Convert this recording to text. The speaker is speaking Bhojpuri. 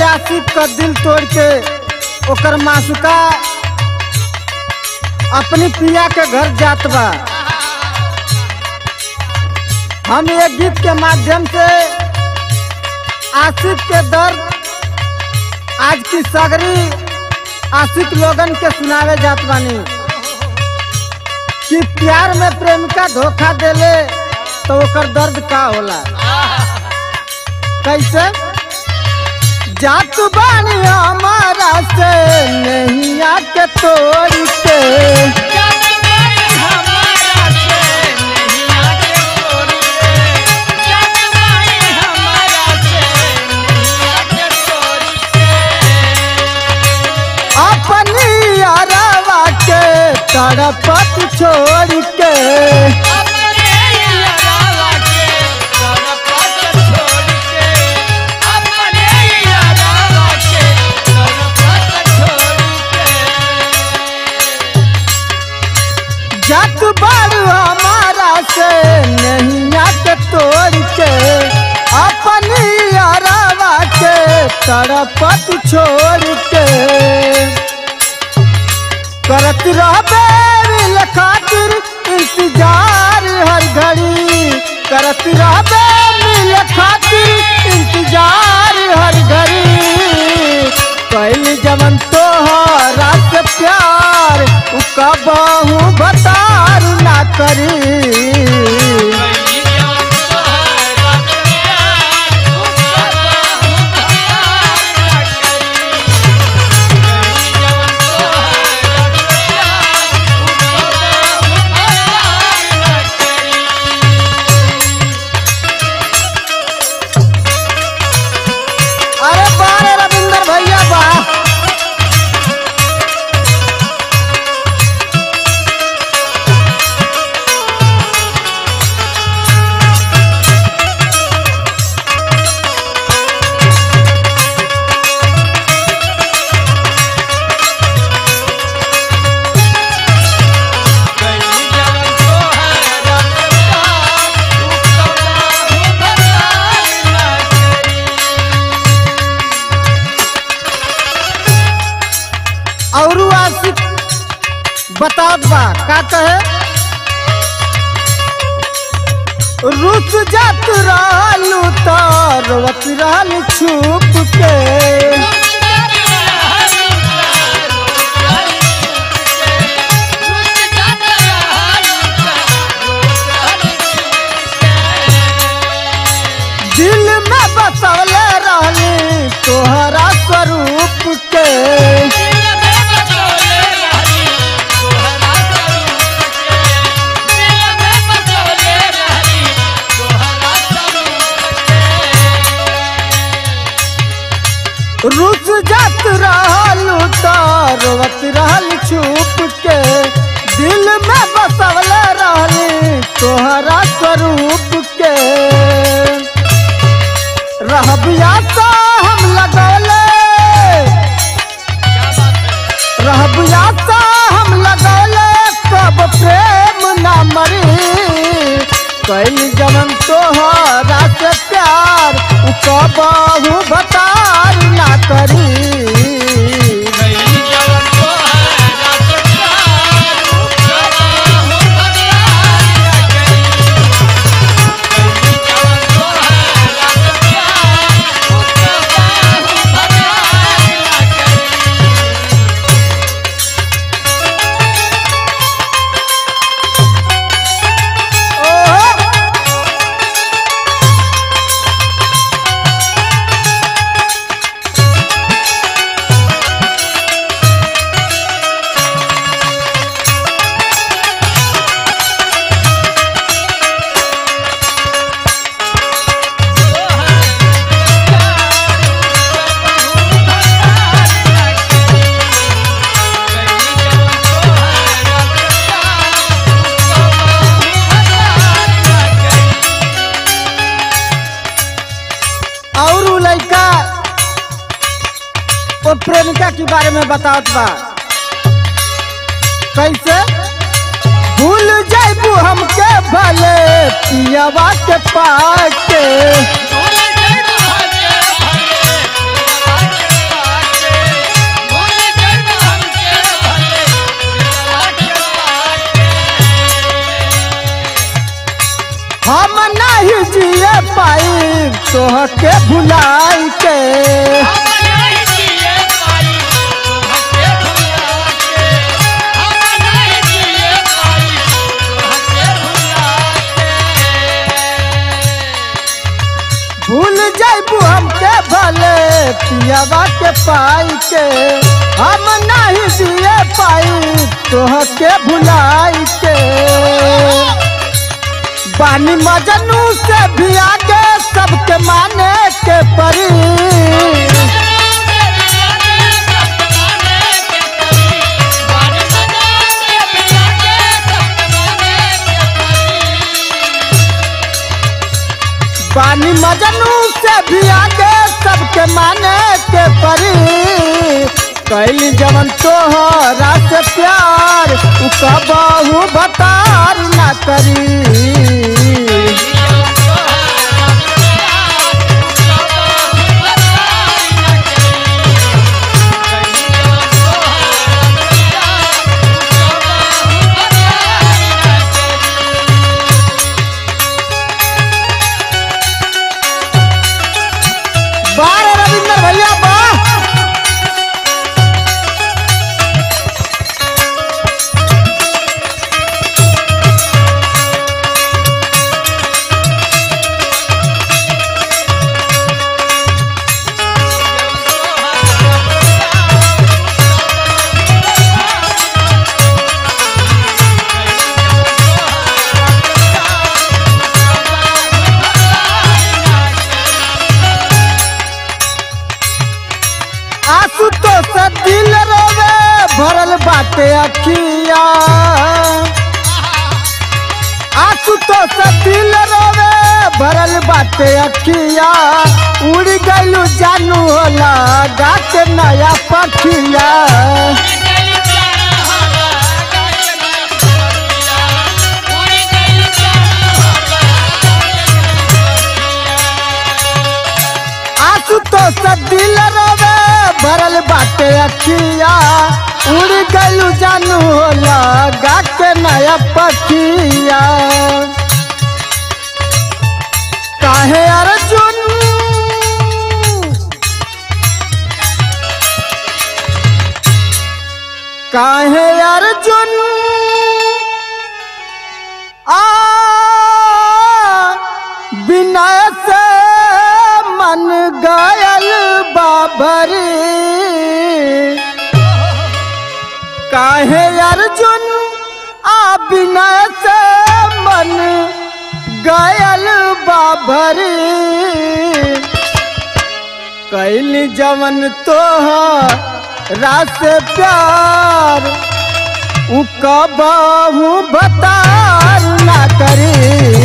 आशिक का दिल तोड़ के ओकर मासुका अपनी पिया के घर जात बा हम ये गीत के माध्यम से आशिक के दर्द आज की सगरी आशिक लोगन के सुनावे जात बानी कि प्यार में प्रेमिका धोखा देले तो ओकर दर्द का होला कैसे जात बानी हमारा से नहीं आके तोड़ के अपनी अरवा के तड़पत छोड़ के जात बारू हमारा से नहीं आके तोड़ के अपनी अरवा के तड़पत छोड़ के करत रहबे मिल खातिर इंतजार हर घड़ी करत रहबे मिल खातिर इंतजार हर घड़ी कैल जवन तोहरा से प्यार उ कबहू बतार ना करी अरे बारे रविंदर भैया बा और आशिक बतावत बा का कहे रुस जात रहलू तो रोवत रहल छुप के दिल में बसवले रहली तोहरा स्वरूप के रुस जात रहलू तो रोवत रहल छुप के दिल में बसवल रहली तोहरा स्वरूप के रहबिया तो हम लगौले रहबिया तो हम लगौले कब प्रेम ना मरी कैल जमन तोहरा से प्यार उ कबहू बतार ना करी ओहो! और उ लड़का वो प्रेमिका के बारे में बतावत बा कैसे भूल जाइबू हमके भले पियवा के पाके भूल जाइबू हमके भले तोह के भुलाई के भूल जाइबू हमके भले पियावा के पाई के हम नहीं दिए पाई तोह के भुलाई के बानी मजनू से भी आगे सबके माने के परी बानी मजनू से भी आगे सबके माने के परी कैली जवन तोहरा से प्यार उ कबहू भतार ना करी बारे रविंदर भैया बा आंसू तो से दिल रोवे भरल बाटे अखिया आंसू तो से दिल रोवे भरल बाटे अखिया उड़ गइलू जानू होला गा के नया पखिया आंसू तो से दिल रोवे भरल बाटे अखिया उड़ गइलू जानू होला गा के नया पखिया काहे अर्जुन काहे अर्जुन आ बिना से मन गयल बाबरी काहे अर्जुन आ बिना से मन गयल बाबरी कैली जवन तोहरा से प्यार उ कबहू बतार ना करी